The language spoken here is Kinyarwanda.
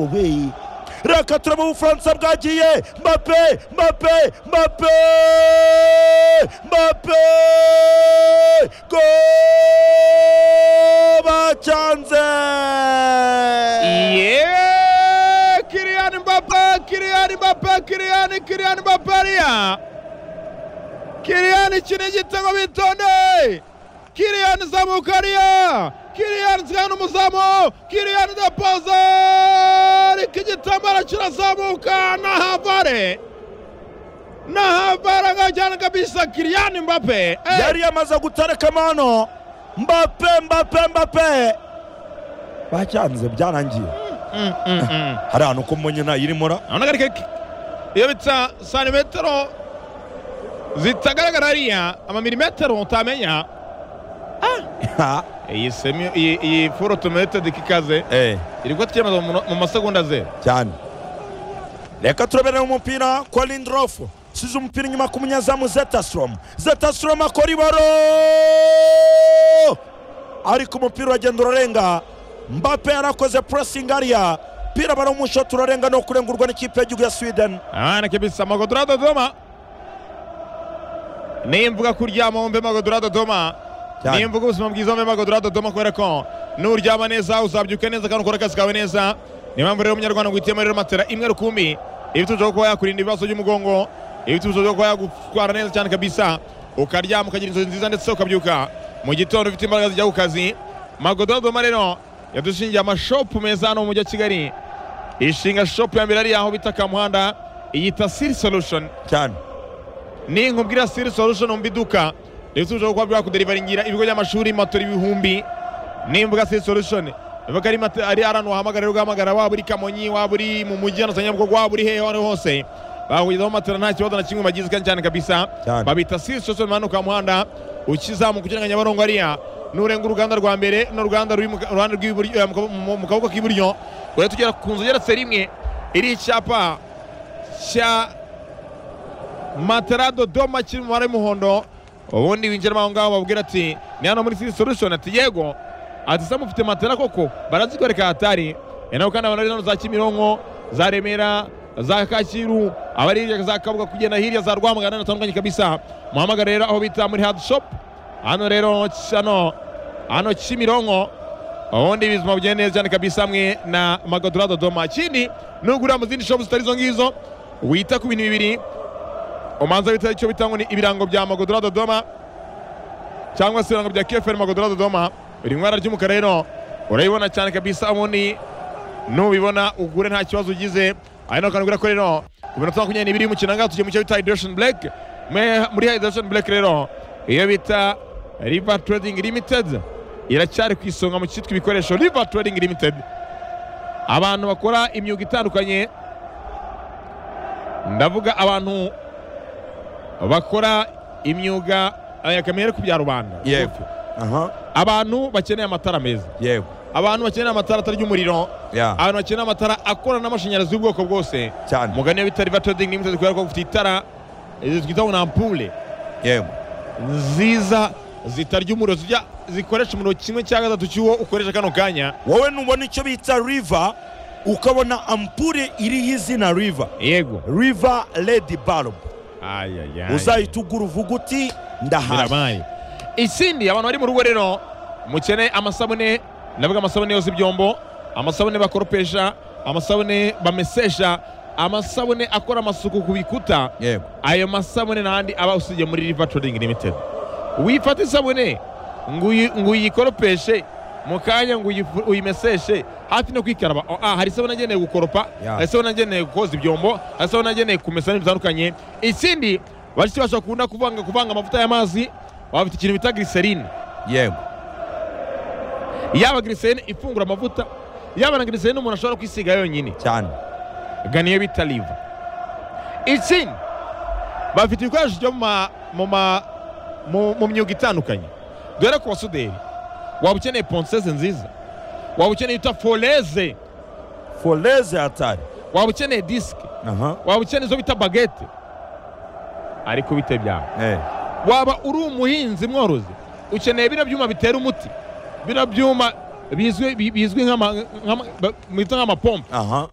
ububeyi reka turebe ubufaransa bwagiye mbape mbape mbape mbape go bacyanze Yeah! Kylian Mbappé, Kylian Mbappé, Kylian, Kylian Mbappé ariya. Kylian ikina igitego bitonde. Kylian zamuka ariya. Kylian zihana umuzamu. Kylian depoze. Ariko igitambaro kirazamuka na Havare. Na Havare agajyana kabisa Kylian Mbappé. Eh, yari yamaze gutareka mano mbape mbape mbape bacyanze byarangiye mm, mm, mm. hari ahantu ko munyina irimura urabona ko ari iyo bitsa santimetero zitagaragara hariya amamirimetero utamenya iyi semi iyi iyi furo tumetedi kikaze eh iri kutiyemeza mu mu masegonda zeru cyane reka turabere umupira kwa lindrofu size umupira inyuma ku munyezamu zetasrom zetasrom akora ibaro ariko umupira uragenda urarenga mbape yarakoze pressing ariya pira barawumushota urarenga no kurengurwa n'ikipe y'igihugu ya sweden abana kibisa magodora dodoma nimvuga kuryama wumve magodora dodoma Cyane. nimvuga ubuzima bwiza wumve magodora dodoma kubera ko nuryama neza uzabyuka neza kandi ukora akazi kawe neza niyo mpamvu rero umunyarwanda ngo uhitiyemo rero matera imwe rukumbi ibituzo byo kuba yakurinda ibibazo by'umugongo ibituzo byo kuba yagutwara neza cyane kabisa ukaryama ukagira inzozi nziza ndetse ukabyuka mu gitondo ufite imbaraga zijya ku kazi magodora dodoma rero yadushingiye amashopu meza hano mu mujyi wa kigali ishinga shopu ya mbere ari aho bita kamuhanda iyita siri solution cyane ni nkubwira siri solution wumva iduka ndetse ushobora kuba byakuderivaringira ibigo by'amashuri matora ibihumbi nimbuga siri solution bivuga ari mate- ari ahantu wahamagara rero ugahamagara waba uri kamonyi waba uri mu mujyi hano sanyabugogo waba uri hehe aho ari hose bakugezaho matera nta kibazo na kimwe bagize kandi cyane kabisa Cyane. babita siri solution manu ka muhanda ukizamuka ukirenga nyabarongo ariya nurenga uruganda rwa mbere n'uruganda ruri mu ka- ruhande rw'iburyo eh, mu kabo- mu- mu kaboko k'iburyo ugahita tugera ku nzu igeretse rimwe iriho icyapa cya matera dodoma kiri mu mabara y'umuhondo ubundi winjiramo aho ngaho babwira ati ni hano muri siri solution ati yego ati se mufite matera koko barazikwereka hatari ni nabo kandi abana za kimironko za remera za kacyiru abari hirya za kabuga kugenda hirya za rwamagana natandukanye kabisa muhamagara rero aho bita muri hadi shop hano rero hano hano kimironko ubundi bizima bugenda neza cyane kabisa hamwe na magodora dodoma ikindi nugurira mu zindi shopu zitari izo ngizo wita ku bintu bibiri umanza bita icyo bita ngo ni ibirango bya magodora dodoma cyangwa se ibirango bya keferi magodora dodoma biri mu ibara ry'umukara rero urabibona cyane kabisa ubundi nubibona ugure nta kibazo ugize ari naho kanubwira ko rero ku minota makumyabiri n'ibiri y'umukino ahangaha tugiye mu cyo bita hydration black Me- muri hydration black rero iyo bita river trading limited iracyari ku isonga mu cyitwa ibikoresho river trading limited abantu bakora imyuga itandukanye ndavuga abantu bakora imyuga aya kamere ku bya rubanda yego aha abantu bakeneye amatara meza yego abantu bakeneye amatara atarya umuriro ya abantu bakeneye amatara akorana n'amashanyarazi y'ubwoko bwose cyane mugane iyo bita riva trading limited kubera ko bafite itara eh, twita ngo ni ampule yego nziza zitarya umuriro zijya zikoresha umuriro kimwe cya gatatu cy'uwo ukoresha kano kanya wowe nubona icyo bita river ukabona ampure iriho izina river yego river lady bulb uzahita uzahita ugura uvuga uti ndahaye birabaye ikindi abantu bari mu rugo rero mukeneye amasabune ndavuga amasabune yoza ibyombo amasabune bakoropesha amasabune bamesesha amasabune akora amasuku ku bikuta yego ayo masabune n'andi aba usibye muri riva trading limited wifata isabune ngo uyi- ngo uyikoropeshe mu kanya ngo uyifu- uyimeseshe hafi no kwikaraba Oh, ah, hari isabune ageneye gukoropa Ya. hari isabune ageneye koza ibyombo hari isabune ageneye kumesa ibintu bitandukanye ikindi bashiki bashobora kukunda kuvanga kuvanga amavuta y'amazi baba bafite ikintu bita glycerine yego yaba glycerine ifungura amavuta yaba na glycerine umuntu ashobora kwisiga yonyine cyane gana iyo bita riva ikindi bafite ibikoresho byo mu ma- mu ma- mu- mu myuga itandukanye dore ku basuderi waba ukeneye ponseze nziza waba ukeneye ita foreze foreze hatari waba ukeneye disike aha waba ukeneye izo bita bagete ariko bite byawe eh waba uri umuhinzi mworozi ukeneye bino byuma bitera umuti bino byuma bizwi bi- bizwi nk'ama- nk'ama- ba- mwita nk'amapompe aha